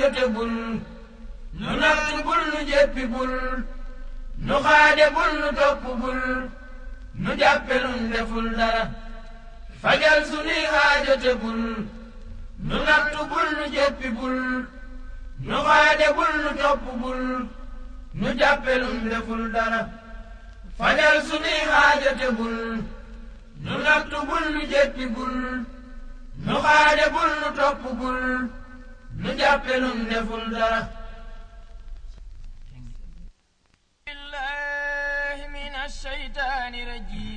aajo bul nu natt bul nu jéppi bul nu xaade bul nu topp bul nu jàppe nun deful dara fajal sunuy aajo te bul nu natt bul nu jéppi bul nu xaade bul nu topp bul nu jàppe nun deful dara fajal sunuy aajo te bul nu natt bul nu jéppi bul nu xaade bul nu topp bul nu jàppe nun deful dara بالله من الشيطان الرجيم